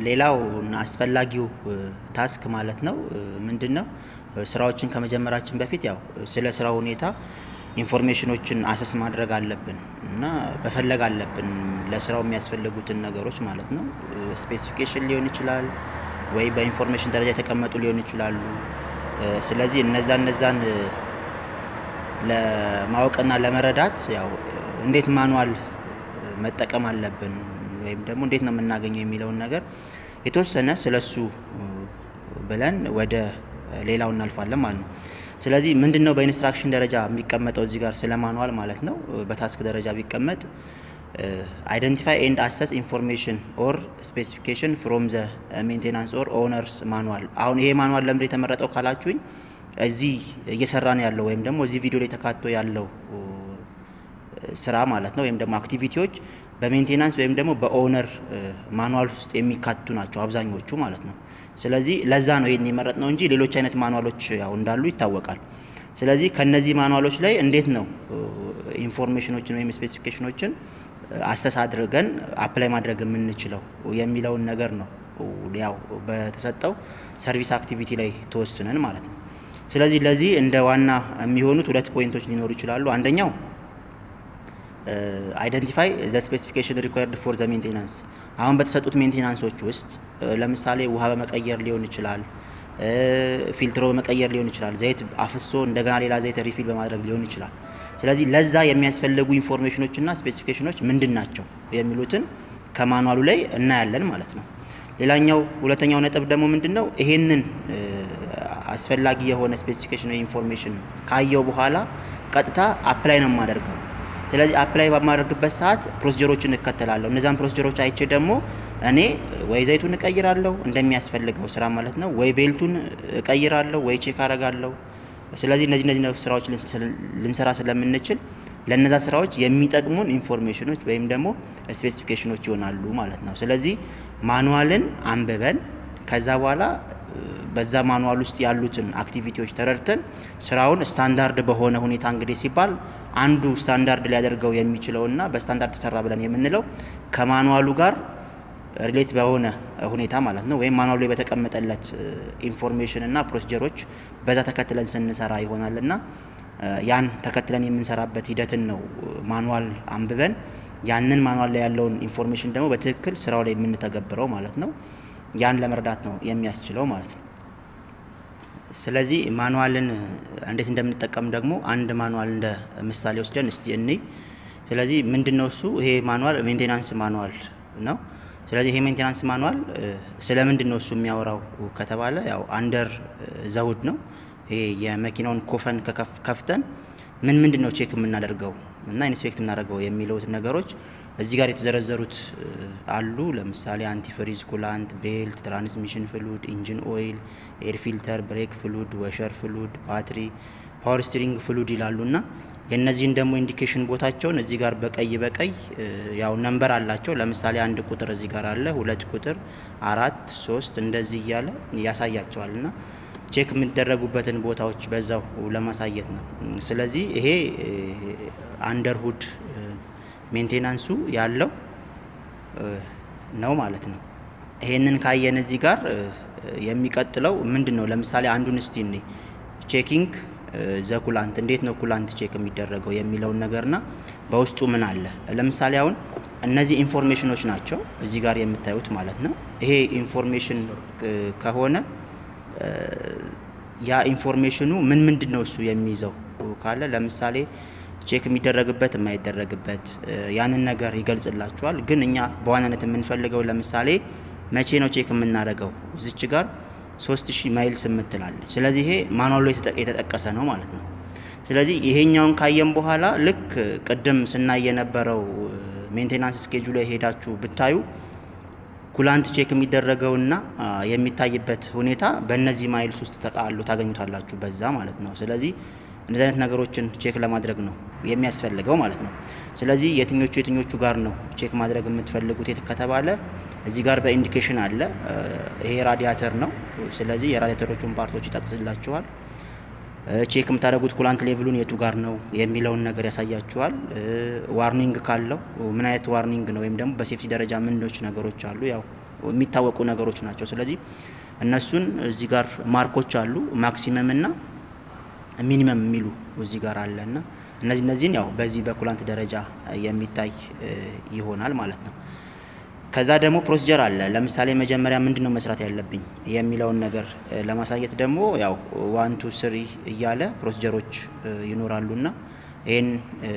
ሌላው እና አስፈላጊው ታስክ ማለት ነው ምንድን ነው? ስራዎችን ከመጀመራችን በፊት ያው ስለ ስራው ሁኔታ ኢንፎርሜሽኖችን አሰስ ማድረግ አለብን እና መፈለግ አለብን ለስራው የሚያስፈልጉትን ነገሮች ማለት ነው። ስፔሲፊኬሽን ሊሆን ይችላል ወይ በኢንፎርሜሽን ደረጃ የተቀመጡ ሊሆን ይችላሉ። ስለዚህ እነዛ እነዛን ለማወቅና ለመረዳት ያው እንዴት ማኑዋል መጠቀም አለብን ወይም ደግሞ እንዴት ነው የምናገኘው የሚለውን ነገር የተወሰነ ስለሱ ብለን ወደ ሌላው እናልፋለን ማለት ነው። ስለዚህ ምንድን ነው በኢንስትራክሽን ደረጃ የሚቀመጠው እዚህ ጋር ስለ ማኑዋል ማለት ነው። በታስክ ደረጃ ቢቀመጥ አይደንቲፋይ ኤንድ አሰስ ኢንፎርሜሽን ኦር ስፔሲፊኬሽን ፍሮም ዘ ሜንቴናንስ ኦር ኦነርስ ማኑዋል። አሁን ይሄ ማኑዋል ለምንድን የተመረጠው ካላችሁኝ እዚህ እየሰራን ያለው ወይም ደግሞ እዚህ ቪዲዮ ላይ ተካቶ ያለው ስራ ማለት ነው ወይም ደግሞ አክቲቪቲዎች በሜንቴናንስ ወይም ደግሞ በኦነር ማኑዋል ውስጥ የሚካቱ ናቸው አብዛኞቹ ማለት ነው። ስለዚህ ለዛ ነው ይህን የመረጥ ነው እንጂ ሌሎች አይነት ማኑዋሎች ያው እንዳሉ ይታወቃል። ስለዚህ ከነዚህ ማኑዋሎች ላይ እንዴት ነው ኢንፎርሜሽኖችን ወይም ስፔሲፊኬሽኖችን አሰስ አድርገን አፕላይ ማድረግ የምንችለው የሚለውን ነገር ነው ያው በተሰጠው ሰርቪስ አክቲቪቲ ላይ ተወስነን ማለት ነው። ስለዚህ ለዚህ እንደ ዋና የሚሆኑት ሁለት ፖይንቶች ሊኖሩ ይችላሉ። አንደኛው አይደንቲፋይ ዘ ስፔሲፊኬሽን ሪኳየርድ ፎር ዘ ሜንቴናንስ። አሁን በተሰጡት ሜንቴናንሶች ውስጥ ለምሳሌ ውሃ በመቀየር ሊሆን ይችላል፣ ፊልትሮ በመቀየር ሊሆን ይችላል፣ ዘይት አፍሶ እንደገና ሌላ ዘይት ሪፊል በማድረግ ሊሆን ይችላል። ስለዚህ ለዛ የሚያስፈልጉ ኢንፎርሜሽኖችና ስፔሲፊኬሽኖች ምንድን ናቸው የሚሉትን ከማኑዋሉ ላይ እናያለን ማለት ነው። ሌላኛው ሁለተኛው ነጥብ ደግሞ ምንድን ነው ይሄንን አስፈላጊ የሆነ ስፔሲፊኬሽን ወይ ኢንፎርሜሽን ካየው በኋላ ቀጥታ አፕላይ ነው የማደርገው። ስለዚህ አፕላይ በማደርግበት ሰዓት ፕሮሲጀሮችን እከተላለሁ። እነዛን ፕሮሲጀሮች አይቼ ደግሞ እኔ ወይ ዘይቱን እቀይራለሁ እንደሚያስፈልገው ስራ ማለት ነው፣ ወይ ቤልቱን እቀይራለሁ፣ ወይ ቼክ አረጋለሁ። ስለዚህ እነዚህ እነዚህ ስራዎች ልንሰራ ስለምንችል ለነዛ ስራዎች የሚጠቅሙን ኢንፎርሜሽኖች ወይም ደግሞ ስፔሲፊኬሽኖች ይሆናሉ ማለት ነው። ስለዚህ ማኑዋልን አንብበን ከዛ በኋላ በዛ ማኑዋል ውስጥ ያሉትን አክቲቪቲዎች ተረድተን ስራውን ስታንዳርድ በሆነ ሁኔታ እንግዲህ ሲባል አንዱ ስታንዳርድ ሊያደርገው የሚችለውና በስታንዳርድ ተሰራ ብለን የምንለው ከማኑዋሉ ጋር ሪሌት በሆነ ሁኔታ ማለት ነው። ወይም ማኑዋሉ ላይ በተቀመጠለት ኢንፎርሜሽን እና ፕሮሲጀሮች በዛ ተከትለን ስንሰራ ይሆናል እና ያን ተከትለን የምንሰራበት ሂደትን ነው ማኑዋል አንብበን ያንን ማኑዋል ላይ ያለውን ኢንፎርሜሽን ደግሞ በትክክል ስራው ላይ የምንተገብረው ማለት ነው። ያን ለመረዳት ነው የሚያስችለው ማለት ነው። ስለዚህ ማኑዋልን እንዴት እንደምንጠቀም ደግሞ አንድ ማኑዋል እንደ ምሳሌ ወስደን እስቲ እንይ። ስለዚህ ምንድን ነው እሱ? ይሄ ማኑዋል ሜንቴናንስ ማኑዋል ነው። ስለዚህ ይሄ ሜንቴናንስ ማኑዋል ስለ ምንድን ነው እሱ የሚያወራው ከተባለ ያው አንደር ዘውድ ነው። ይሄ የመኪናውን ኮፈን ከፍተን ምን ምንድን ነው ቼክ የምናደርገው እና ኢንስፔክት የምናደርገው የሚለውት ነገሮች እዚህ ጋር የተዘረዘሩት አሉ። ለምሳሌ አንቲፍሪዝ፣ ኩላንት፣ ቤልት፣ ትራንስሚሽን ፍሉድ፣ ኢንጂን ኦይል፣ ኤር ፊልተር፣ ብሬክ ፍሉድ፣ ወሸር ፍሉድ፣ ባትሪ፣ ፓወር ስቲሪንግ ፍሉድ ይላሉ እና የእነዚህን ደግሞ ኢንዲኬሽን ቦታቸውን እዚህ ጋር በቀይ በቀይ ያው ነንበር አላቸው። ለምሳሌ አንድ ቁጥር እዚህ ጋር አለ፣ ሁለት ቁጥር፣ አራት፣ ሶስት እንደዚህ እያለ ያሳያቸዋል እና ቼክ የሚደረጉበትን ቦታዎች በዛው ለማሳየት ነው። ስለዚህ ይሄ አንደርሁድ ሜንቴናንሱ ያለው ነው ማለት ነው። ይሄንን ካየን እዚህ ጋር የሚቀጥለው ምንድን ነው? ለምሳሌ አንዱን እስቲ እኔ ቼኪንግ ዘ ኩላንት እንዴት ነው ኩላንት ቼክ የሚደረገው የሚለውን ነገርና በውስጡ ምን አለ። ለምሳሌ አሁን እነዚህ ኢንፎርሜሽኖች ናቸው እዚህ ጋር የምታዩት ማለት ነው። ይሄ ኢንፎርሜሽን ከሆነ ያ ኢንፎርሜሽኑ ምን ምንድን ነው እሱ የሚይዘው ካለ ለምሳሌ ቼክ የሚደረግበት የማይደረግበት ያንን ነገር ይገልጽላችኋል። ግን እኛ በዋናነት የምንፈልገው ለምሳሌ መቼ ነው ቼክ የምናደርገው እዚች ጋር ሶስት ሺህ ማይልስ የምትላለች። ስለዚህ ይሄ ማኑዋሉ የተጠቀሰ ነው ማለት ነው። ስለዚህ ይሄኛውን ካየን በኋላ ልክ ቅድም ስናይ የነበረው ሜንቴናንስ ስኬጁ ላይ ሄዳችሁ ብታዩ ኩላንት ቼክ የሚደረገውና የሚታይበት ሁኔታ በእነዚህ ማይልስ ውስጥ ተቃሉ ታገኙታላችሁ በዛ ማለት ነው። ስለዚህ እንደዚህ አይነት ነገሮችን ቼክ ለማድረግ ነው የሚያስፈልገው ማለት ነው። ስለዚህ የትኞቹ የትኞቹ ጋር ነው ቼክ ማድረግ የምትፈልጉት ከተባለ እዚህ ጋር በኢንዲኬሽን አለ። ይሄ ራዲያተር ነው። ስለዚህ የራዲያተሮቹን ፓርቶች ይጠቅስላችኋል። ቼክ የምታደርጉት ኩላንት ሌቭሉን የቱ ጋር ነው የሚለውን ነገር ያሳያችኋል። ዋርኒንግ ካለው ምን አይነት ዋርኒንግ ነው ወይም ደግሞ በሴፍቲ ደረጃ ምንዶች ነገሮች አሉ። ያው የሚታወቁ ነገሮች ናቸው። ስለዚህ እነሱን እዚህ ጋር ማርኮች አሉ ማክሲመም እና ሚኒመም የሚሉ እዚህ ጋር አለ እና እነዚህ እነዚህን ያው በዚህ በኩላንት ደረጃ የሚታይ ይሆናል ማለት ነው። ከዛ ደግሞ ፕሮሲጀር አለ። ለምሳሌ መጀመሪያ ምንድን ነው መስራት ያለብኝ የሚለውን ነገር ለማሳየት ደግሞ ያው ዋን ቱ ስሪ እያለ ፕሮሲጀሮች ይኖራሉና ይህን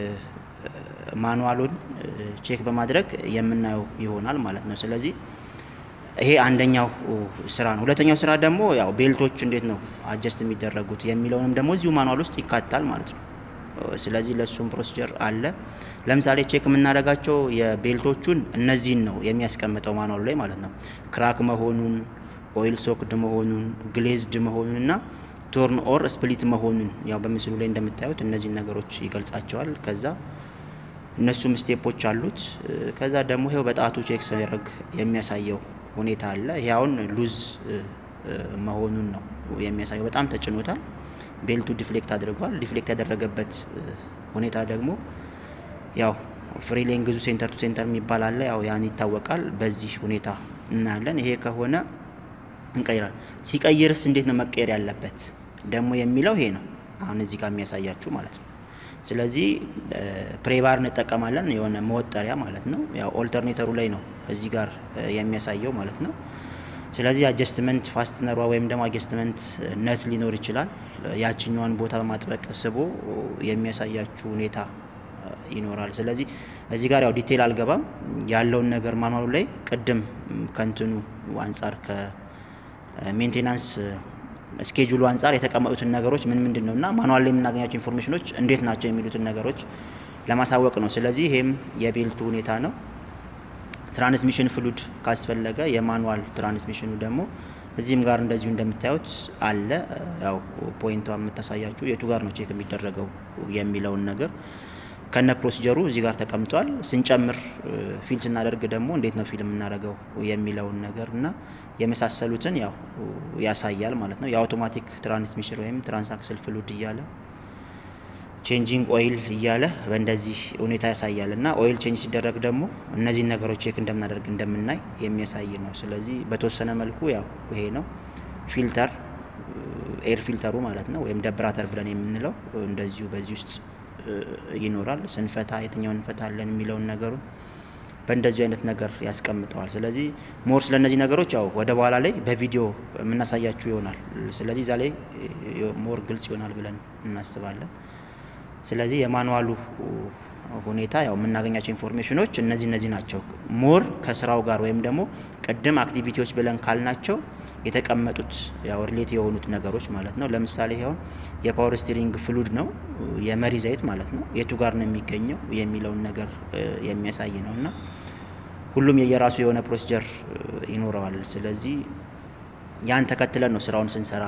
ማኑዋሉን ቼክ በማድረግ የምናየው ይሆናል ማለት ነው። ስለዚህ ይሄ አንደኛው ስራ ነው። ሁለተኛው ስራ ደግሞ ያው ቤልቶች እንዴት ነው አጀስት የሚደረጉት የሚለውንም ደግሞ እዚሁ ማኑዋል ውስጥ ይካታል ማለት ነው። ስለዚህ ለእሱም ፕሮሲጀር አለ። ለምሳሌ ቼክ የምናደርጋቸው የቤልቶቹን እነዚህን ነው የሚያስቀምጠው ማኑዋሉ ላይ ማለት ነው። ክራክ መሆኑን፣ ኦይል ሶክድ መሆኑን፣ ግሌዝድ መሆኑን እና ቶርን ኦር ስፕሊት መሆኑን ያው በምስሉ ላይ እንደምታዩት እነዚህን ነገሮች ይገልጻቸዋል። ከዛ እነሱም ስቴፖች አሉት። ከዛ ደግሞ ይኸው በጣቱ ቼክ ሲያደርግ የሚያሳየው ሁኔታ አለ። ይሄ አሁን ሉዝ መሆኑን ነው የሚያሳየው። በጣም ተጭኖታል። ቤልቱ ዲፍሌክት አድርጓል። ዲፍሌክት ያደረገበት ሁኔታ ደግሞ ያው ፍሪ ሌንግዙ ሴንተር ቱ ሴንተር የሚባል አለ። ያው ያን ይታወቃል። በዚህ ሁኔታ እናያለን። ይሄ ከሆነ እንቀይራል። ሲቀይርስ እንዴት ነው መቀየር ያለበት ደግሞ የሚለው ይሄ ነው አሁን እዚህ ጋር የሚያሳያችሁ ማለት ነው። ስለዚህ ፕሬባር እንጠቀማለን የሆነ መወጠሪያ ማለት ነው። ያው ኦልተርኔተሩ ላይ ነው እዚህ ጋር የሚያሳየው ማለት ነው። ስለዚህ አጀስትመንት ፋስትነሯ ወይም ደግሞ አጀስትመንት ነት ሊኖር ይችላል። ያችኛዋን ቦታ በማጥበቅ ስቦ የሚያሳያችሁ ሁኔታ ይኖራል። ስለዚህ እዚህ ጋር ያው ዲቴይል አልገባም። ያለውን ነገር ማኑዋሉ ላይ ቅድም ከንትኑ አንጻር ከሜንቴናንስ ስኬጁሉ አንጻር የተቀመጡትን ነገሮች ምን ምንድን ነው እና ማኑዋል ላይ የምናገኛቸው ኢንፎርሜሽኖች እንዴት ናቸው የሚሉትን ነገሮች ለማሳወቅ ነው። ስለዚህ ይሄም የቤልቱ ሁኔታ ነው። ትራንስሚሽን ፍሉድ ካስፈለገ የማኑዋል ትራንስሚሽኑ ደግሞ እዚህም ጋር እንደዚሁ እንደምታዩት አለ። ያው ፖይንቷ የምታሳያችሁ የቱ ጋር ነው ቼክ የሚደረገው የሚለውን ነገር ከነ ፕሮሲጀሩ እዚህ ጋር ተቀምጧል። ስንጨምር ፊል ስናደርግ ደግሞ እንዴት ነው ፊል የምናደርገው የሚለውን ነገር እና የመሳሰሉትን ያው ያሳያል ማለት ነው። የአውቶማቲክ ትራንስሚሽን ወይም ትራንሳክስል ፍሉድ እያለ ቼንጂንግ ኦይል እያለ በእንደዚህ ሁኔታ ያሳያል እና ኦይል ቼንጅ ሲደረግ ደግሞ እነዚህን ነገሮች ቼክ እንደምናደርግ እንደምናይ የሚያሳይ ነው። ስለዚህ በተወሰነ መልኩ ያው ይሄ ነው ፊልተር ኤር ፊልተሩ ማለት ነው ወይም ደብራተር ብለን የምንለው እንደዚሁ በዚህ ውስጥ ይኖራል። ስንፈታ የትኛውን እንፈታለን የሚለውን ነገሩን በእንደዚሁ አይነት ነገር ያስቀምጠዋል። ስለዚህ ሞር ስለ እነዚህ ነገሮች ያው ወደ በኋላ ላይ በቪዲዮ የምናሳያችሁ ይሆናል። ስለዚህ እዛ ላይ ሞር ግልጽ ይሆናል ብለን እናስባለን። ስለዚህ የማኑዋሉ ሁኔታ ያው የምናገኛቸው ኢንፎርሜሽኖች እነዚህ እነዚህ ናቸው። ሞር ከስራው ጋር ወይም ደግሞ ቅድም አክቲቪቲዎች ብለን ካልናቸው የተቀመጡት ያው ሪሌት የሆኑት ነገሮች ማለት ነው። ለምሳሌ ይኸውን የፓወር ስቲሪንግ ፍሉድ ነው የመሪ ዘይት ማለት ነው። የቱ ጋር ነው የሚገኘው የሚለውን ነገር የሚያሳይ ነው እና ሁሉም የየራሱ የሆነ ፕሮሲጀር ይኖረዋል። ስለዚህ ያን ተከትለን ነው ስራውን ስንሰራ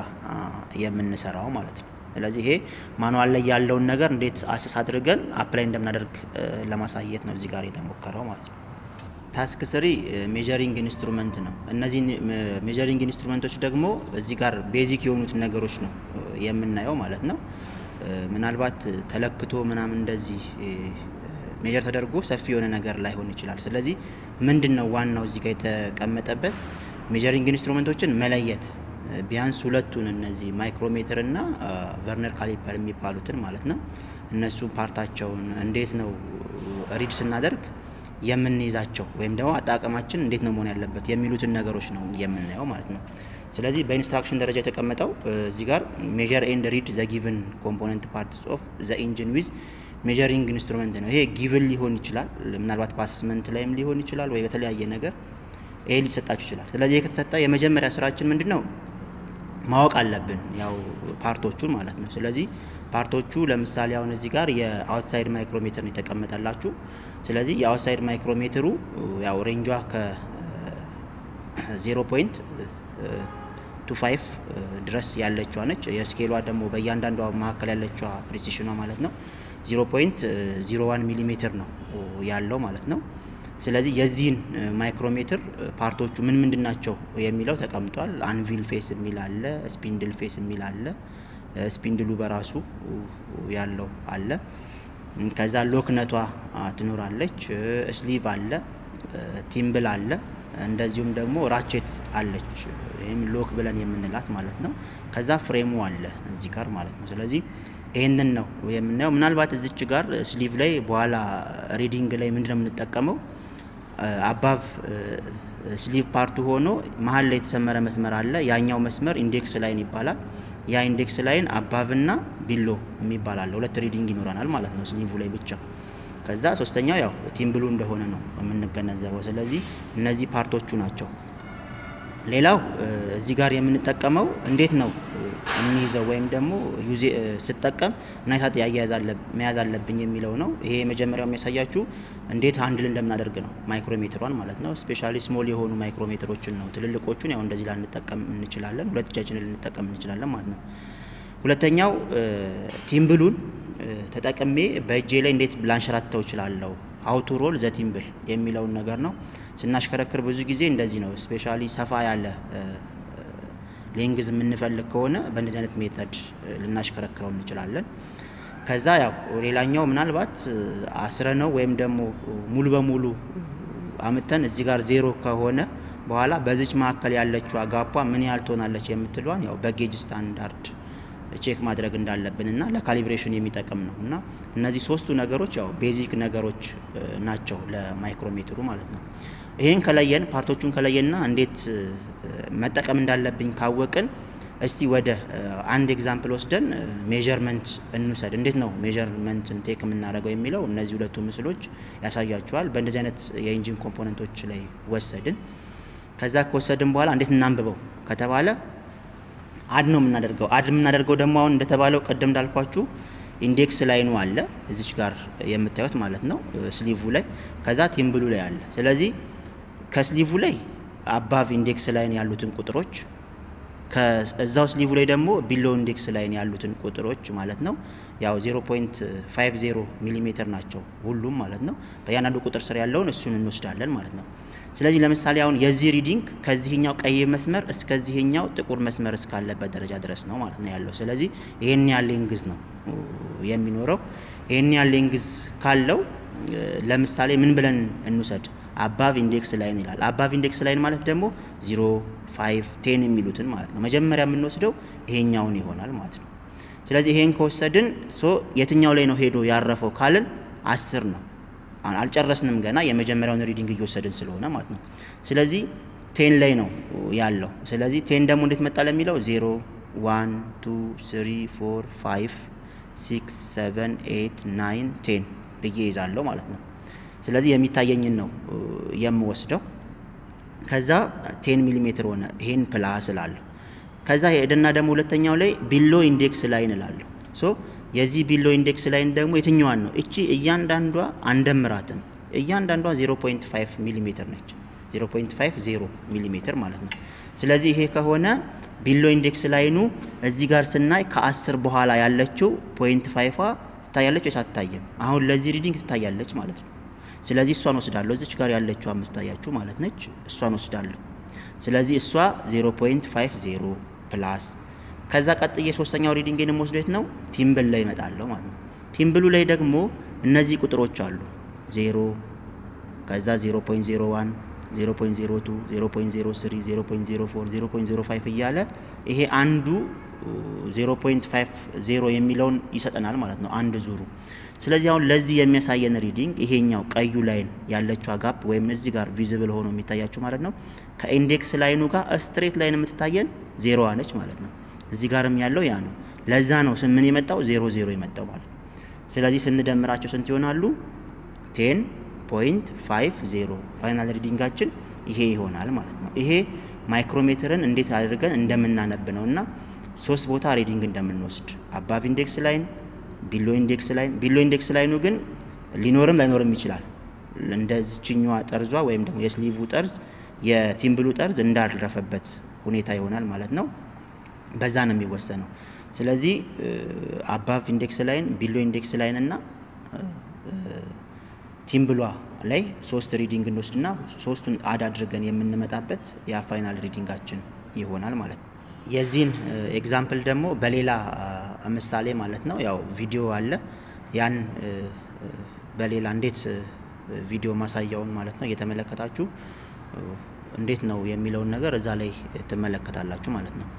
የምንሰራው ማለት ነው። ስለዚህ ይሄ ማኑዋል ላይ ያለውን ነገር እንዴት አሰስ አድርገን አፕላይ እንደምናደርግ ለማሳየት ነው እዚህ ጋር የተሞከረው ማለት ነው። ታስክ ስሪ ሜጀሪንግ ኢንስትሩመንት ነው። እነዚህ ሜጀሪንግ ኢንስትሩመንቶች ደግሞ እዚህ ጋር ቤዚክ የሆኑትን ነገሮች ነው የምናየው ማለት ነው። ምናልባት ተለክቶ ምናምን እንደዚህ ሜጀር ተደርጎ ሰፊ የሆነ ነገር ላይሆን ይችላል። ስለዚህ ምንድን ነው ዋናው እዚህ ጋር የተቀመጠበት ሜጀሪንግ ኢንስትሩመንቶችን መለየት ቢያንስ ሁለቱን እነዚህ ማይክሮሜትር እና ቨርነር ካሊፐር የሚባሉትን ማለት ነው። እነሱ ፓርታቸውን እንዴት ነው ሪድ ስናደርግ የምንይዛቸው ወይም ደግሞ አጠቃቀማችን እንዴት ነው መሆን ያለበት የሚሉትን ነገሮች ነው የምናየው ማለት ነው። ስለዚህ በኢንስትራክሽን ደረጃ የተቀመጠው እዚህ ጋር ሜጀር ኤንድ ሪድ ዘ ጊቭን ኮምፖነንት ፓርትስ ኦፍ ዘ ኢንጂን ዊዝ ሜጀሪንግ ኢንስትሩመንት ነው። ይሄ ጊቭን ሊሆን ይችላል፣ ምናልባት በአሰስመንት ላይም ሊሆን ይችላል፣ ወይ በተለያየ ነገር ይሄ ሊሰጣችሁ ይችላል። ስለዚህ ይህ ከተሰጠ የመጀመሪያ ስራችን ምንድን ነው ማወቅ አለብን፣ ያው ፓርቶቹን ማለት ነው። ስለዚህ ፓርቶቹ ለምሳሌ አሁን እዚህ ጋር የአውትሳይድ ማይክሮሜትር ነው የተቀመጠላችሁ። ስለዚህ የአውትሳይድ ማይክሮሜትሩ ያው ሬንጇ ከ0 ፖይንት ቱ ፋይቭ ድረስ ያለችዋ ነች። የስኬሏ ደግሞ በእያንዳንዷ መካከል ያለችዋ ፕሪሲሽኗ ማለት ነው 0 ፖይንት 01 ሚሊ ሜትር ነው ያለው ማለት ነው። ስለዚህ የዚህን ማይክሮሜትር ፓርቶቹ ምን ምንድን ናቸው የሚለው ተቀምጧል። አንቪል ፌስ የሚል አለ፣ ስፒንድል ፌስ የሚል አለ። ስፒንድሉ በራሱ ያለው አለ። ከዛ ሎክነቷ ትኖራለች። ስሊቭ አለ፣ ቲምብል አለ፣ እንደዚሁም ደግሞ ራቼት አለች ይህም ሎክ ብለን የምንላት ማለት ነው። ከዛ ፍሬሙ አለ እዚህ ጋር ማለት ነው። ስለዚህ ይህንን ነው የምናየው። ምናልባት እዚች ጋር ስሊቭ ላይ በኋላ ሪዲንግ ላይ ምንድነው የምንጠቀመው አባቭ ስሊቭ ፓርቱ ሆኖ መሀል ላይ የተሰመረ መስመር አለ። ያኛው መስመር ኢንዴክስ ላይን ይባላል። ያ ኢንዴክስ ላይን አባቭ እና ቢሎ የሚባል አለ። ሁለት ሪዲንግ ይኖረናል ማለት ነው ስሊቭ ላይ ብቻ። ከዛ ሶስተኛው ያው ቲምብሉ እንደሆነ ነው የምንገነዘበው። ስለዚህ እነዚህ ፓርቶቹ ናቸው። ሌላው እዚህ ጋር የምንጠቀመው እንዴት ነው የሚይዘው ወይም ደግሞ ዩዜ ስጠቀም ምን አይነት አያያዝ መያዝ አለብኝ የሚለው ነው። ይሄ የመጀመሪያው የሚያሳያችሁ እንዴት ሃንድል እንደምናደርግ ነው። ማይክሮሜትሯን ማለት ነው። ስፔሻሊ ስሞል የሆኑ ማይክሮሜትሮችን ነው። ትልልቆቹን ያው እንደዚህ ላንጠቀም እንችላለን። ሁለት እጃችንን ልንጠቀም እንችላለን ማለት ነው። ሁለተኛው ቲምብሉን ተጠቅሜ በእጄ ላይ እንዴት ላንሸራተው እችላለሁ አውቱ ሮል ዘ ቲምብል የሚለውን ነገር ነው። ስናሽከረክር ብዙ ጊዜ እንደዚህ ነው። ስፔሻሊ ሰፋ ያለ ሌንግዝ የምንፈልግ ከሆነ በእንደዚህ አይነት ሜተድ ልናሽከረክረው እንችላለን። ከዛ ያው ሌላኛው ምናልባት አስረ ነው ወይም ደግሞ ሙሉ በሙሉ አምተን እዚህ ጋር ዜሮ ከሆነ በኋላ በዚች መካከል ያለችው ጋፓ ምን ያህል ትሆናለች የምትሏን ያው በጌጅ ስታንዳርድ ቼክ ማድረግ እንዳለብን እና ለካሊብሬሽን የሚጠቅም ነው እና እነዚህ ሶስቱ ነገሮች ያው ቤዚክ ነገሮች ናቸው ለማይክሮሜትሩ ማለት ነው። ይህን ከለየን ፓርቶቹን ከለየንና እንዴት መጠቀም እንዳለብኝ ካወቅን እስቲ ወደ አንድ ኤግዛምፕል ወስደን ሜዠርመንት እንውሰድ። እንዴት ነው ሜዠርመንትን ቴክ የምናደርገው የሚለው እነዚህ ሁለቱ ምስሎች ያሳያችኋል። በእንደዚህ አይነት የኢንጂን ኮምፖነንቶች ላይ ወሰድን። ከዛ ከወሰድን በኋላ እንዴት እናንብበው ከተባለ አድ ነው የምናደርገው። አድ የምናደርገው ደግሞ አሁን እንደተባለው ቅድም እንዳልኳችሁ ኢንዴክስ ላይኑ አለ እዚች ጋር የምታዩት ማለት ነው ስሊቭ ላይ፣ ከዛ ቲምብሉ ላይ አለ። ስለዚህ ከስሊቭ ላይ አባቭ ኢንዴክስ ላይን ያሉትን ቁጥሮች ከዛው ስሊቭ ላይ ደግሞ ቢሎ ኢንዴክስ ላይን ያሉትን ቁጥሮች ማለት ነው ያው 0.50 ሚሊ ሜትር ናቸው ሁሉም ማለት ነው። በእያንዳንዱ ቁጥር ስር ያለውን እሱን እንወስዳለን ማለት ነው። ስለዚህ ለምሳሌ አሁን የዚህ ሪዲንግ ከዚህኛው ቀይ መስመር እስከዚህኛው ጥቁር መስመር እስካለበት ደረጃ ድረስ ነው ማለት ነው ያለው። ስለዚህ ይሄን ያህል ሌንግዝ ነው የሚኖረው። ይሄን ያህል ሌንግዝ ካለው ለምሳሌ ምን ብለን እንውሰድ? አባቭ ኢንዴክስ ላይን ይላል። አባቭ ኢንዴክስ ላይን ማለት ደግሞ ዚሮ፣ ፋይቭ፣ ቴን የሚሉትን ማለት ነው። መጀመሪያ የምንወስደው ይሄኛውን ይሆናል ማለት ነው። ስለዚህ ይሄን ከወሰድን ሶ የትኛው ላይ ነው ሄዶ ያረፈው ካልን አስር ነው። አልጨረስንም ገና የመጀመሪያውን ሪዲንግ እየወሰድን ስለሆነ ማለት ነው። ስለዚህ ቴን ላይ ነው ያለው። ስለዚህ ቴን ደግሞ እንዴት መጣ ለሚለው ዜሮ፣ ዋን፣ ቱ፣ ስሪ፣ ፎር፣ ፋይቭ፣ ሲክስ፣ ሰቨን፣ ኤት፣ ናይን፣ ቴን ብዬ ይዛለሁ ማለት ነው። ስለዚህ የሚታየኝን ነው የምወስደው። ከዛ ቴን ሚሊ ሜትር ሆነ። ይሄን ፕላስ እላለሁ። ከዛ ሄደና ደግሞ ሁለተኛው ላይ ቢሎ ኢንዴክስ ላይን እላለሁ። ሶ የዚህ ቢሎ ኢንዴክስ ላይን ደግሞ የትኛዋን ነው? እቺ እያንዳንዷ አንደምራትም። እያንዳንዷ 0.5 ሚሊ ሜትር ነች። 0.50 ሚሊ ሜትር ማለት ነው። ስለዚህ ይሄ ከሆነ ቢሎ ኢንዴክስ ላይኑ እዚህ ጋር ስናይ ከአስር በኋላ ያለችው ፖይንት ፋይፏ ትታያለች ወይስ አትታይም? አሁን ለዚህ ሪዲንግ ትታያለች ማለት ነው። ስለዚህ እሷን ወስዳለሁ። እዚች ጋር ያለችው የምትታያችሁ ማለት ነች። እሷን ወስዳለሁ። ስለዚህ እሷ 0.50 ፕላስ ከዛ ቀጥዬ ሶስተኛው ሪዲንግን የምወስደው የት ነው? ቲምብል ላይ እመጣለሁ ማለት ነው። ቲምብሉ ላይ ደግሞ እነዚህ ቁጥሮች አሉ። 0 ከዛ 0.01 0.02 0.03 0.04 0.05 እያለ ይሄ አንዱ 0.50 የሚለውን ይሰጠናል ማለት ነው አንድ ዙሩ። ስለዚህ አሁን ለዚህ የሚያሳየን ሪዲንግ ይሄኛው ቀዩ ላይን ያለችው ጋፕ ወይም እዚህ ጋር ቪዚብል ሆኖ የሚታያችሁ ማለት ነው ከኢንዴክስ ላይኑ ጋር ስትሬት ላይን የምትታየን ዜሮዋ ነች ማለት ነው። እዚህ ጋርም ያለው ያ ነው። ለዛ ነው ምን የመጣው ዜሮ ዜሮ የመጣው ማለት ነው። ስለዚህ ስንደምራቸው ስንት ይሆናሉ? ቴን ፖይንት ፋይቭ ዜሮ ፋይናል ሪዲንጋችን ይሄ ይሆናል ማለት ነው። ይሄ ማይክሮሜትርን እንዴት አድርገን እንደምናነብ ነው እና ሶስት ቦታ ሪዲንግ እንደምንወስድ አባቭ ኢንዴክስ ላይን፣ ቢሎ ኢንዴክስ ላይን። ቢሎ ኢንዴክስ ላይኑ ግን ሊኖርም ላይኖርም ይችላል። እንደዚችኛዋ ጠርዟ ወይም ደግሞ የስሊቭ ጠርዝ የቲምብሉ ጠርዝ እንዳልረፈበት ሁኔታ ይሆናል ማለት ነው። በዛ ነው የሚወሰነው። ስለዚህ አባቭ ኢንዴክስ ላይን፣ ቢሎ ኢንዴክስ ላይን እና ቲምብሏ ላይ ሶስት ሪዲንግ እንወስድና ሶስቱን አድ አድርገን የምንመጣበት ያ ፋይናል ሪዲንጋችን ይሆናል ማለት ነው። የዚህን ኤግዛምፕል ደግሞ በሌላ ምሳሌ ማለት ነው ያው ቪዲዮ አለ ያን በሌላ እንዴት ቪዲዮ ማሳያውን ማለት ነው እየተመለከታችሁ እንዴት ነው የሚለውን ነገር እዛ ላይ ትመለከታላችሁ ማለት ነው።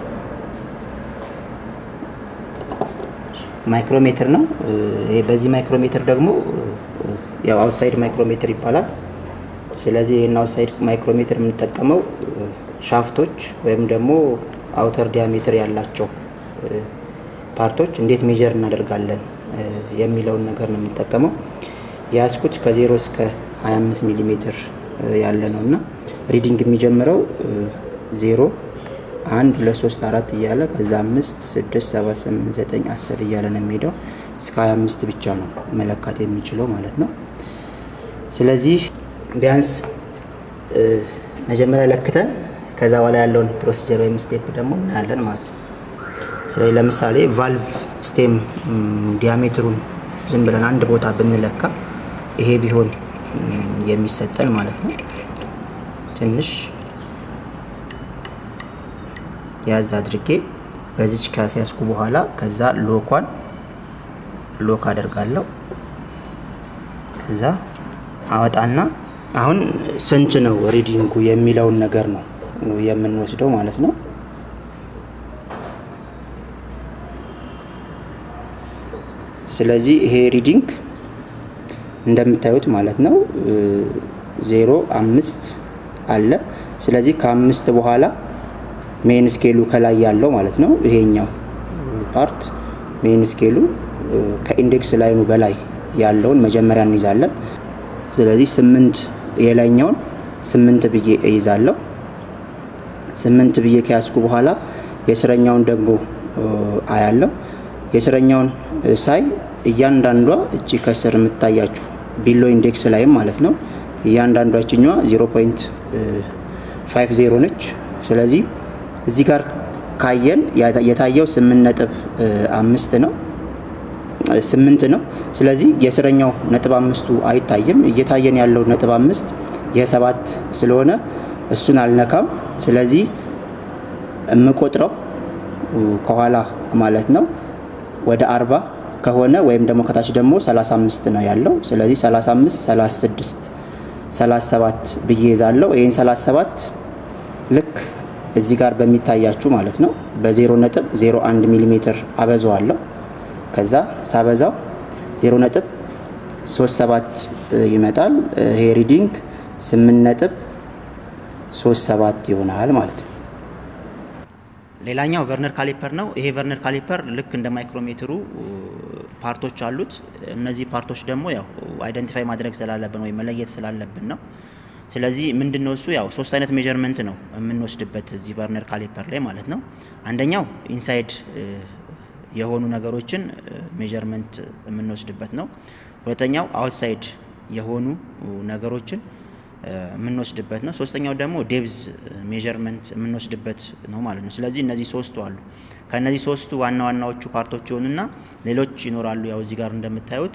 ማይክሮሜትር ነው። በዚህ ማይክሮሜትር ደግሞ ያው አውትሳይድ ማይክሮሜትር ይባላል። ስለዚህ ይህን አውትሳይድ ማይክሮሜትር የምንጠቀመው ሻፍቶች ወይም ደግሞ አውተር ዲያሜትር ያላቸው ፓርቶች እንዴት ሜጀር እናደርጋለን የሚለውን ነገር ነው የምንጠቀመው። የያዝኩት ከዜሮ እስከ 25 ሚሊ ሜትር ያለ ነው እና ሪዲንግ የሚጀምረው ዜሮ አንድ ሁለት ሶስት አራት እያለ ከዛ አምስት ስድስት ሰባት ስምንት ዘጠኝ አስር እያለ ነው የሚሄደው እስከ 25 ብቻ ነው መለካት የሚችለው ማለት ነው። ስለዚህ ቢያንስ መጀመሪያ ለክተን ከዛ በኋላ ያለውን ፕሮሲጀር ወይም ስቴፕ ደግሞ እናያለን ማለት ነው። ስለዚህ ለምሳሌ ቫልቭ ስቴም ዲያሜትሩን ዝም ብለን አንድ ቦታ ብንለካ ይሄ ቢሆን የሚሰጠን ማለት ነው። ትንሽ ያዝ አድርጌ በዚች ካስያዝኩ በኋላ ከዛ ሎኳን ሎክ አደርጋለሁ። ከዛ አወጣና አሁን ስንት ነው ሪዲንጉ የሚለውን ነገር ነው የምንወስደው ማለት ነው። ስለዚህ ይሄ ሪዲንግ እንደምታዩት ማለት ነው ዜሮ አምስት አለ። ስለዚህ ከአምስት በኋላ ሜን ስኬሉ ከላይ ያለው ማለት ነው ይሄኛው ፓርት ሜን ስኬሉ ከኢንዴክስ ላይኑ በላይ ያለውን መጀመሪያ እንይዛለን። ስለዚህ ስምንት የላይኛውን ስምንት ብዬ እይዛለሁ። ስምንት ብዬ ከያዝኩ በኋላ የስረኛውን ደግሞ አያለው። የስረኛውን ሳይ እያንዳንዷ እቺ ከስር የምታያችሁ ቢሎ ኢንዴክስ ላይም ማለት ነው እያንዳንዷ ችኛዋ 0.50 ነች። ስለዚህ እዚህ ጋር ካየን የታየው ስምንት ነጥብ አምስት ነው ስምንት ነው። ስለዚህ የስረኛው ነጥብ አምስቱ አይታይም። እየታየን ያለው ነጥብ አምስት የሰባት ስለሆነ እሱን አልነካም። ስለዚህ የምቆጥረው ከኋላ ማለት ነው ወደ አርባ ከሆነ ወይም ደግሞ ከታች ደግሞ 35 ነው ያለው። ስለዚህ 35፣ 36፣ 37 ብዬ ይዛለው። ይህን 37 ልክ እዚህ ጋር በሚታያችሁ ማለት ነው በ0 ነጥብ 01 ሚሊ ሜትር አበዛዋለሁ። ከዛ ሳበዛው 0 ነጥብ 37 ይመጣል። ይሄ ሪዲንግ 8 ነጥብ 37 ይሆናል ማለት ነው። ሌላኛው ቨርነር ካሊፐር ነው። ይሄ ቨርነር ካሊፐር ልክ እንደ ማይክሮሜትሩ ፓርቶች አሉት። እነዚህ ፓርቶች ደግሞ ያው አይደንቲፋይ ማድረግ ስላለብን ወይም መለየት ስላለብን ነው። ስለዚህ ምንድን ነው እሱ ያው ሶስት አይነት ሜጀርመንት ነው የምንወስድበት እዚህ ቨርነር ካሊፐር ላይ ማለት ነው። አንደኛው ኢንሳይድ የሆኑ ነገሮችን ሜጀርመንት የምንወስድበት ነው። ሁለተኛው አውትሳይድ የሆኑ ነገሮችን የምንወስድበት ነው። ሶስተኛው ደግሞ ዴብዝ ሜጀርመንት የምንወስድበት ነው ማለት ነው። ስለዚህ እነዚህ ሶስቱ አሉ። ከእነዚህ ሶስቱ ዋና ዋናዎቹ ፓርቶች ይሆኑና ሌሎች ይኖራሉ። ያው እዚህ ጋር እንደምታዩት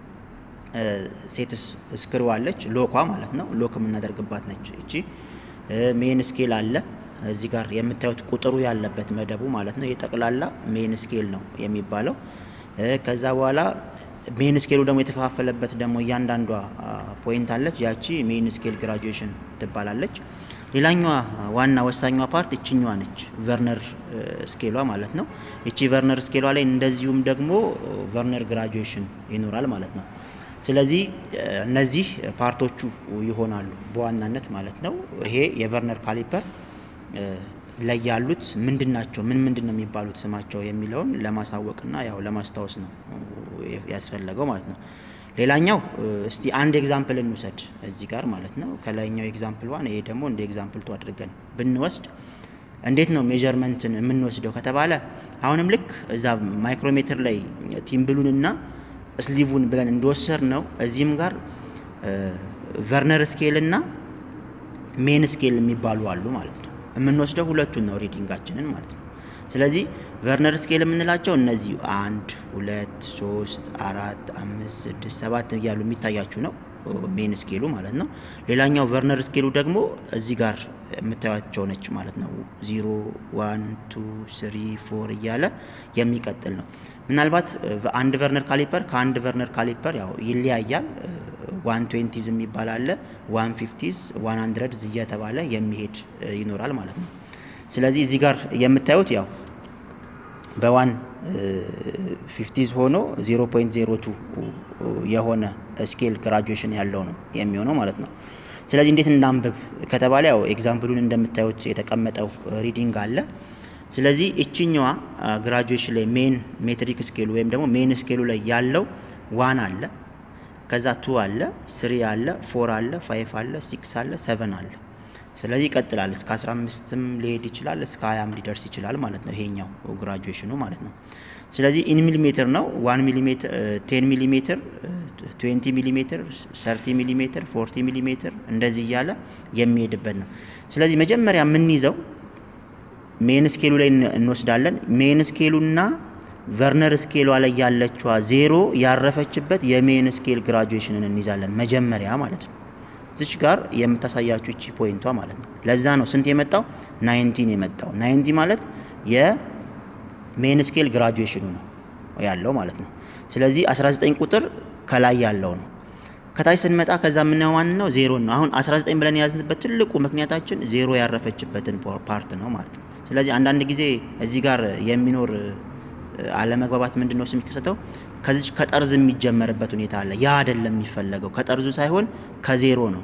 ሴትስ ስክሩ አለች፣ ሎኳ ማለት ነው። ሎክ የምናደርግባት ነች እቺ። ሜን ስኬል አለ እዚህ ጋር የምታዩት ቁጥሩ ያለበት መደቡ ማለት ነው። የጠቅላላ ሜን ስኬል ነው የሚባለው። ከዛ በኋላ ሜን ስኬሉ ደግሞ የተከፋፈለበት ደግሞ እያንዳንዷ ፖይንት አለች። ያቺ ሜን ስኬል ግራጁዌሽን ትባላለች። ሌላኛዋ ዋና ወሳኛዋ ፓርት እችኛዋ ነች፣ ቨርነር ስኬሏ ማለት ነው። እቺ ቨርነር ስኬሏ ላይ እንደዚሁም ደግሞ ቨርነር ግራጁዌሽን ይኖራል ማለት ነው። ስለዚህ እነዚህ ፓርቶቹ ይሆናሉ በዋናነት ማለት ነው። ይሄ የቨርነር ካሊፐር ላይ ያሉት ምንድን ናቸው፣ ምን ምንድን ነው የሚባሉት ስማቸው የሚለውን ለማሳወቅና ያው ለማስታወስ ነው ያስፈለገው ማለት ነው። ሌላኛው እስቲ አንድ ኤግዛምፕል እንውሰድ እዚህ ጋር ማለት ነው። ከላይኛው ኤግዛምፕል ዋን ይሄ ደግሞ እንደ ኤግዛምፕል ቱ አድርገን ብንወስድ እንዴት ነው ሜጀርመንትን የምንወስደው ከተባለ አሁንም ልክ እዛ ማይክሮሜትር ላይ ቲምብሉንና ስሊቭን ብለን እንደወሰድ ነው እዚህም ጋር ቨርነር ስኬል እና ሜን ስኬል የሚባሉ አሉ ማለት ነው። የምንወስደው ሁለቱን ነው ሪዲንጋችንን ማለት ነው። ስለዚህ ቨርነር ስኬል የምንላቸው እነዚህ አንድ፣ ሁለት፣ ሶስት፣ አራት፣ አምስት፣ ስድስት፣ ሰባት እያሉ የሚታያችሁ ነው ሜን ስኬሉ ማለት ነው። ሌላኛው ቨርነር ስኬሉ ደግሞ እዚህ ጋር የምታያቸው ነች ማለት ነው። ዚሮ፣ ዋን፣ ቱ፣ ስሪ፣ ፎር እያለ የሚቀጥል ነው። ምናልባት አንድ ቨርነር ካሊፐር ከአንድ ቨርነር ካሊፐር ያው ይለያያል ዋን ትዌንቲዝ የሚባል አለ፣ ዋን ፊፍቲዝ፣ ዋን ሀንድረድዝ እየተባለ የሚሄድ ይኖራል ማለት ነው። ስለዚህ እዚህ ጋር የምታዩት ያው በዋን ፊፍቲዝ ሆኖ 0.02 የሆነ ስኬል ግራጁዌሽን ያለው ነው የሚሆነው ማለት ነው። ስለዚህ እንዴት እናንብብ ከተባለ ያው ኤግዛምፕሉን እንደምታዩት የተቀመጠው ሪዲንግ አለ። ስለዚህ እችኛዋ ግራጁዌሽን ላይ ሜን ሜትሪክ ስኬሉ ወይም ደግሞ ሜን ስኬሉ ላይ ያለው ዋን አለ፣ ከዛ ቱ አለ፣ ስሪ አለ፣ ፎር አለ፣ ፋይፍ አለ፣ ሲክስ አለ፣ ሰቨን አለ። ስለዚህ ይቀጥላል እስከ 15ም ሊሄድ ይችላል እስከ 20ም ሊደርስ ይችላል ማለት ነው ይሄኛው ግራጁዌሽኑ ማለት ነው። ስለዚህ ኢን ሚሊሜትር ነው 1 ሚሊሜትር 10 ሚሊሜትር 20 ሚሊሜትር 30 ሚሊሜትር 40 ሚሊሜትር እንደዚህ እያለ የሚሄድበት ነው። ስለዚህ መጀመሪያ የምንይዘው ሜን ስኬሉ ላይ እንወስዳለን። ሜን ስኬሉና ቨርነር ስኬሏ ላይ ያለችዋ ዜሮ ያረፈችበት የሜን ስኬል ግራጁዌሽንን እንይዛለን መጀመሪያ ማለት ነው። እዚች ጋር የምታሳያችሁ እቺ ፖይንቷ ማለት ነው። ለዛ ነው ስንት የመጣው ናይንቲን የመጣው ናይንቲ ማለት የሜን ስኬል ግራጁዌሽኑ ነው ያለው ማለት ነው። ስለዚህ 19 ቁጥር ከላይ ያለው ነው። ከታች ስንመጣ ከዛ የምናየው ማን ነው ዜሮ ነው። አሁን 19 ብለን የያዝንበት ትልቁ ምክንያታችን ዜሮ ያረፈችበትን ፓርት ነው ማለት ነው። ስለዚህ አንዳንድ ጊዜ እዚህ ጋር የሚኖር አለመግባባት ምንድን ነው የሚከሰተው? ከዚች ከጠርዝ የሚጀመርበት ሁኔታ አለ። ያ አይደለም የሚፈለገው፣ ከጠርዙ ሳይሆን ከዜሮ ነው።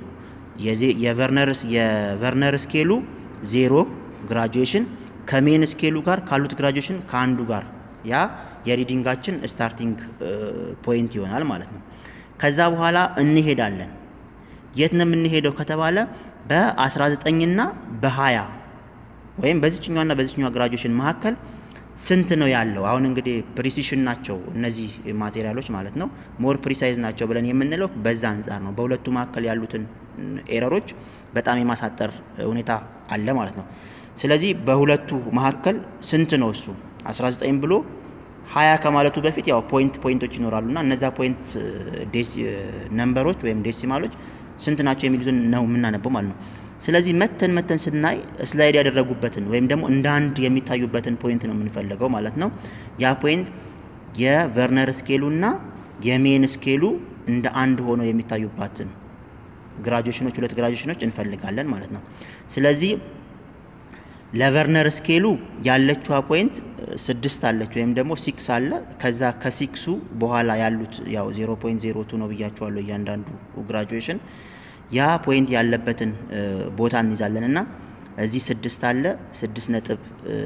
የቨርነር ስኬሉ ዜሮ ግራጁዌሽን ከሜን ስኬሉ ጋር ካሉት ግራጁዌሽን ከአንዱ ጋር ያ የሪዲንጋችን ስታርቲንግ ፖይንት ይሆናል ማለት ነው። ከዛ በኋላ እንሄዳለን። የት ነው የምንሄደው ከተባለ በ19ና በ20 ወይም በዚችኛዋና በዚችኛዋ ግራጁዌሽን መካከል ስንት ነው ያለው? አሁን እንግዲህ ፕሪሲሽን ናቸው እነዚህ ማቴሪያሎች ማለት ነው። ሞር ፕሪሳይዝ ናቸው ብለን የምንለው በዛ አንጻር ነው። በሁለቱ መካከል ያሉትን ኤረሮች በጣም የማሳጠር ሁኔታ አለ ማለት ነው። ስለዚህ በሁለቱ መካከል ስንት ነው እሱ 19 ብሎ 20 ከማለቱ በፊት ያው ፖይንት ፖይንቶች ይኖራሉ እና እነዛ ፖይንት ነምበሮች ወይም ዴሲማሎች ስንት ናቸው የሚሉትን ነው የምናነበው ማለት ነው። ስለዚህ መተን መተን ስናይ ስላይድ ያደረጉበትን ወይም ደግሞ እንደ አንድ የሚታዩበትን ፖይንት ነው የምንፈልገው ማለት ነው። ያ ፖይንት የቨርነር ስኬሉ እና የሜን ስኬሉ እንደ አንድ ሆነው የሚታዩባትን ግራጁዌሽኖች ሁለት ግራጁዌሽኖች እንፈልጋለን ማለት ነው። ስለዚህ ለቨርነር ስኬሉ ያለችዋ ፖይንት ስድስት አለች ወይም ደግሞ ሲክስ አለ። ከዛ ከሲክሱ በኋላ ያሉት ያው ዜሮ ፖይንት ዜሮ ቱ ነው ብያቸዋለሁ እያንዳንዱ ግራጁዌሽን ያ ፖይንት ያለበትን ቦታ እንይዛለን እና እዚህ ስድስት አለ ስድስት ነጥብ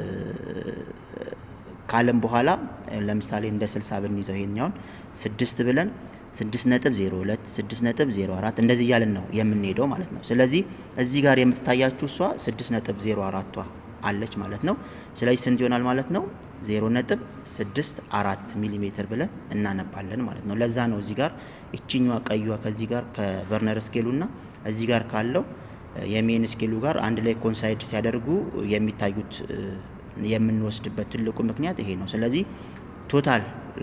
ካለም በኋላ ለምሳሌ እንደ ስልሳ ብንይዘው ይሄኛውን ስድስት ብለን ስድስት ነጥብ ዜሮ ሁለት ስድስት ነጥብ ዜሮ አራት እንደዚህ እያልን ነው የምንሄደው ማለት ነው። ስለዚህ እዚህ ጋር የምትታያችሁ እሷ ስድስት ነጥብ ዜሮ አራቷ አለች ማለት ነው። ስለዚህ ስንት ይሆናል ማለት ነው? ዜሮ ነጥብ ስድስት አራት ሚሊሜትር ብለን እናነባለን ማለት ነው። ለዛ ነው እዚህ ጋር እችኛዋ ቀዩዋ ከዚህ ጋር ከቨርነር ስኬሉ እና እዚህ ጋር ካለው የሜን ስኬሉ ጋር አንድ ላይ ኮንሳይድ ሲያደርጉ የሚታዩት የምንወስድበት ትልቁ ምክንያት ይሄ ነው። ስለዚህ ቶታል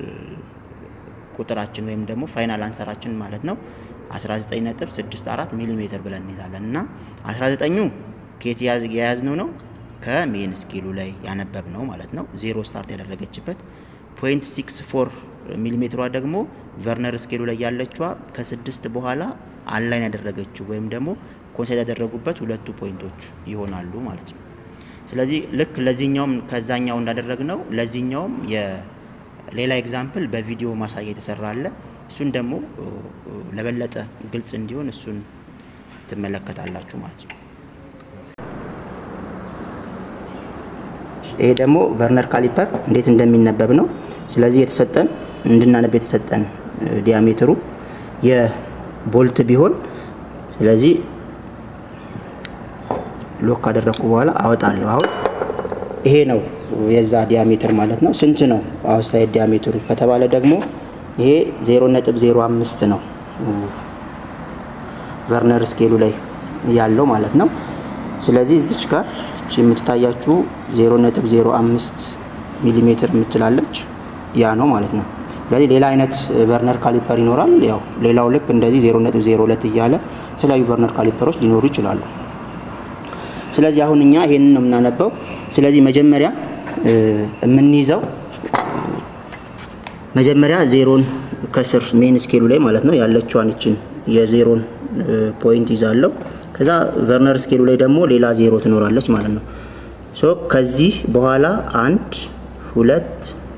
ቁጥራችን ወይም ደግሞ ፋይናል አንሰራችን ማለት ነው 19.64 ሚሊ ሜትር ብለን እንይዛለን እና 19ኙ ከየት የያዝነው ነው ከሜን ስኬሉ ላይ ያነበብ ነው ማለት ነው። ዜሮ ስታርት ያደረገችበት ፖይንት ሲክስ ፎር ሚሊ ሜትሯ ደግሞ ቨርነር ስኬሉ ላይ ያለችዋ ከስድስት በኋላ አንላይን ያደረገችው ወይም ደግሞ ኮንሳይድ ያደረጉበት ሁለቱ ፖይንቶች ይሆናሉ ማለት ነው። ስለዚህ ልክ ለዚህኛውም ከዛኛው እንዳደረግነው ለዚህኛውም ሌላ ኤግዛምፕል በቪዲዮ ማሳያ የተሰራ አለ። እሱን ደግሞ ለበለጠ ግልጽ እንዲሆን እሱን ትመለከታላችሁ ማለት ነው። ይሄ ደግሞ ቨርነር ካሊፐር እንዴት እንደሚነበብ ነው። ስለዚህ የተሰጠን እንድናነብ የተሰጠን ዲያሜትሩ የቦልት ቢሆን ስለዚህ ሎክ ካደረግኩ በኋላ አወጣለሁ። አሁን ይሄ ነው የዛ ዲያሜትር ማለት ነው። ስንት ነው አውትሳይድ ዲያሜትሩ ከተባለ ደግሞ ይሄ 0.05 ነው ቨርነር ስኬሉ ላይ ያለው ማለት ነው። ስለዚህ እዚች ጋር እቺ የምትታያችሁ 0.05 ሚሊ ሜትር የምትላለች ያ ነው ማለት ነው። ስለዚህ ሌላ አይነት ቨርነር ካሊፐር ይኖራል። ያው ሌላው ልክ እንደዚህ 0.02 እያለ የተለያዩ ቨርነር ካሊፐሮች ሊኖሩ ይችላሉ። ስለዚህ አሁን እኛ ይሄንን ነው የምናነበው። ስለዚህ መጀመሪያ የምንይዘው መጀመሪያ ዜሮን ከስር ሜን ስኬሉ ላይ ማለት ነው ያለችዋን እችን የዜሮን ፖይንት ይዛለሁ። ከዛ ቨርነር ስኬሉ ላይ ደግሞ ሌላ ዜሮ ትኖራለች ማለት ነው። ሶ ከዚህ በኋላ አንድ ሁለት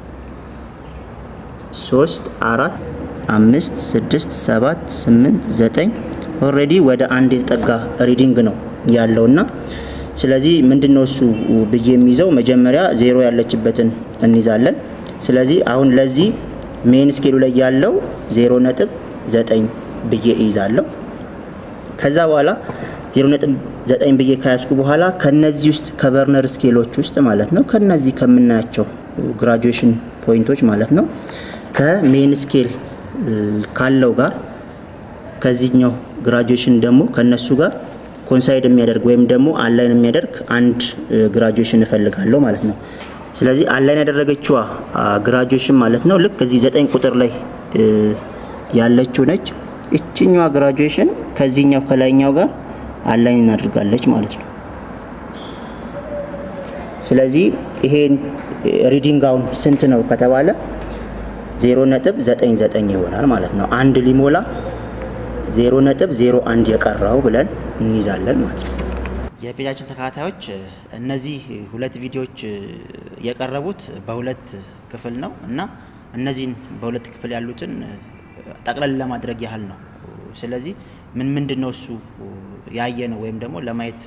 ሶስት አራት አምስት ስድስት ሰባት ስምንት ዘጠኝ ኦልሬዲ ወደ አንድ የተጠጋ ሪዲንግ ነው ያለውና ስለዚህ ምንድን ነው እሱ ብዬ የሚይዘው መጀመሪያ ዜሮ ያለችበትን እንይዛለን። ስለዚህ አሁን ለዚህ ሜን ስኬሉ ላይ ያለው ዜሮ ነጥብ ዘጠኝ ብዬ እይዛለሁ። ከዛ በኋላ ዜሮ ነጥብ ዘጠኝ ብዬ ከያዝኩ በኋላ ከነዚህ ውስጥ ከቨርነር ስኬሎች ውስጥ ማለት ነው ከነዚህ ከምናያቸው ግራጁዌሽን ፖይንቶች ማለት ነው ከሜን ስኬል ካለው ጋር ከዚህኛው ግራጁዌሽን ደግሞ ከነሱ ጋር ኮንሳይድ የሚያደርግ ወይም ደግሞ አንላይን የሚያደርግ አንድ ግራጁዌሽን እፈልጋለሁ ማለት ነው። ስለዚህ አንላይን ያደረገችዋ ግራጁዌሽን ማለት ነው ልክ እዚህ ዘጠኝ ቁጥር ላይ ያለችው ነች። እችኛዋ ግራጁዌሽን ከዚህኛው ከላይኛው ጋር አንላይን እናደርጋለች ማለት ነው። ስለዚህ ይሄን ሪዲንግ አሁን ስንት ነው ከተባለ ዜሮ ነጥብ ዘጠኝ ዘጠኝ ይሆናል ማለት ነው። አንድ ሊሞላ ዜሮ ነጥብ ዜሮ አንድ የቀረው ብለን እንይዛለን ማለት ነው። የፔጃችን ተከታታዮች እነዚህ ሁለት ቪዲዮዎች የቀረቡት በሁለት ክፍል ነው እና እነዚህን በሁለት ክፍል ያሉትን ጠቅለል ለማድረግ ያህል ነው። ስለዚህ ምን ምንድን ነው እሱ ያየ ነው ወይም ደግሞ ለማየት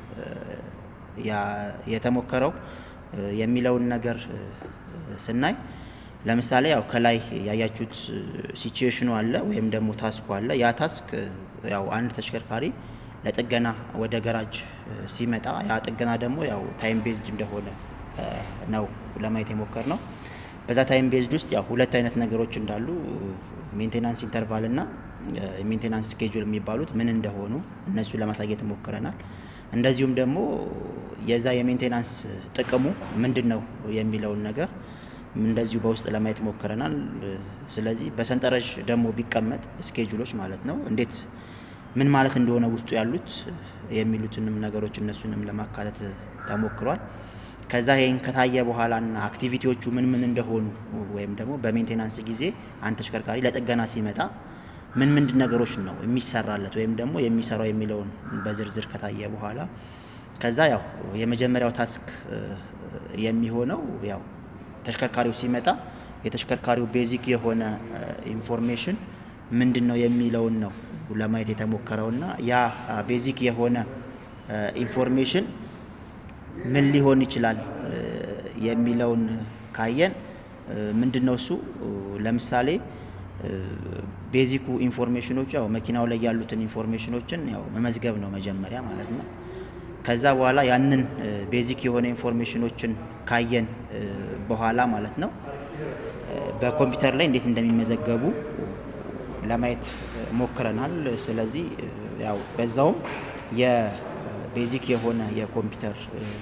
የተሞከረው የሚለውን ነገር ስናይ ለምሳሌ ያው ከላይ ያያችሁት ሲቹዌሽኑ አለ ወይም ደግሞ ታስኩ አለ። ያ ታስክ ያው አንድ ተሽከርካሪ ለጥገና ወደ ገራጅ ሲመጣ ያ ጥገና ደግሞ ያው ታይም ቤዝድ እንደሆነ ነው ለማየት የሞከር ነው። በዛ ታይም ቤዝድ ውስጥ ያው ሁለት አይነት ነገሮች እንዳሉ ሜንቴናንስ ኢንተርቫል እና ሜንቴናንስ ስኬጁል የሚባሉት ምን እንደሆኑ እነሱ ለማሳየት ሞክረናል። እንደዚሁም ደግሞ የዛ የሜንቴናንስ ጥቅሙ ምንድን ነው የሚለውን ነገር እንደዚሁ በውስጥ ለማየት ሞክረናል። ስለዚህ በሰንጠረዥ ደግሞ ቢቀመጥ ስኬጁሎች ማለት ነው እንዴት ምን ማለት እንደሆነ ውስጡ ያሉት የሚሉትንም ነገሮች እነሱንም ለማካተት ተሞክሯል። ከዛ ይህን ከታየ በኋላና አክቲቪቲዎቹ ምን ምን እንደሆኑ ወይም ደግሞ በሜንቴናንስ ጊዜ አንድ ተሽከርካሪ ለጥገና ሲመጣ ምን ምንድን ነገሮች ነው የሚሰራለት ወይም ደግሞ የሚሰራው የሚለውን በዝርዝር ከታየ በኋላ ከዛ ያው የመጀመሪያው ታስክ የሚሆነው ያው ተሽከርካሪው ሲመጣ የተሽከርካሪው ቤዚክ የሆነ ኢንፎርሜሽን ምንድን ነው የሚለውን ነው ለማየት የተሞከረውና ያ ቤዚክ የሆነ ኢንፎርሜሽን ምን ሊሆን ይችላል የሚለውን ካየን ምንድን ነው እሱ ለምሳሌ ቤዚኩ ኢንፎርሜሽኖቹ ያው መኪናው ላይ ያሉትን ኢንፎርሜሽኖችን ያው መመዝገብ ነው መጀመሪያ ማለት ነው። ከዛ በኋላ ያንን ቤዚክ የሆነ ኢንፎርሜሽኖችን ካየን በኋላ ማለት ነው በኮምፒውተር ላይ እንዴት እንደሚመዘገቡ ለማየት ሞክረናል። ስለዚህ ያው በዛውም የቤዚክ የሆነ የኮምፒውተር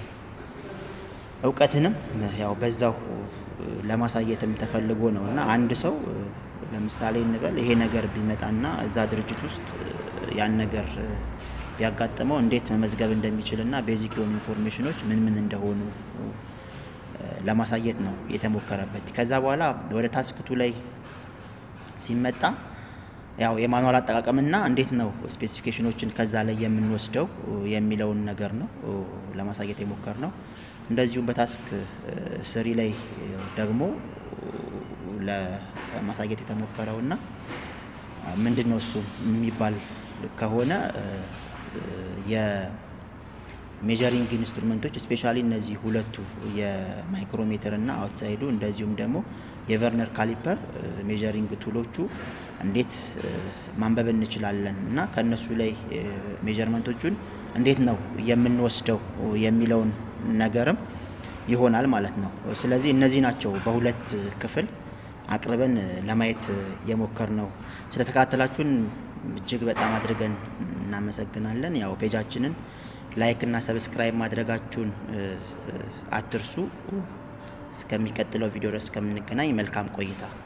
እውቀትንም ያው በዛው ለማሳየትም ተፈልጎ ነው እና አንድ ሰው ለምሳሌ እንበል ይሄ ነገር ቢመጣና እዛ ድርጅት ውስጥ ያን ነገር ቢያጋጥመው እንዴት መመዝገብ እንደሚችልና ቤዚክ የሆኑ ኢንፎርሜሽኖች ምን ምን እንደሆኑ ለማሳየት ነው የተሞከረበት። ከዛ በኋላ ወደ ታስክቱ ላይ ሲመጣ ያው የማኑዋል አጠቃቀምና እንዴት ነው ስፔሲፊኬሽኖችን ከዛ ላይ የምንወስደው የሚለውን ነገር ነው ለማሳየት የሞከር ነው። እንደዚሁም በታስክ ስሪ ላይ ደግሞ ለማሳየት የተሞከረው እና ምንድን ነው እሱ የሚባል ከሆነ የሜጀሪንግ ኢንስትሩመንቶች ስፔሻሊ እነዚህ ሁለቱ የማይክሮሜትር እና አውትሳይዱ እንደዚሁም ደግሞ የቨርነር ካሊፐር ሜጀሪንግ ቱሎቹ እንዴት ማንበብ እንችላለን እና ከእነሱ ላይ ሜጀርመንቶቹን እንዴት ነው የምንወስደው የሚለውን ነገርም ይሆናል ማለት ነው። ስለዚህ እነዚህ ናቸው በሁለት ክፍል አቅርበን ለማየት የሞከር ነው። ስለተከታተላችሁን እጅግ በጣም አድርገን እናመሰግናለን። ያው ፔጃችንን ላይክ እና ሰብስክራይብ ማድረጋችሁን አትርሱ። እስከሚቀጥለው ቪዲዮ ድረስ እስከምንገናኝ መልካም ቆይታ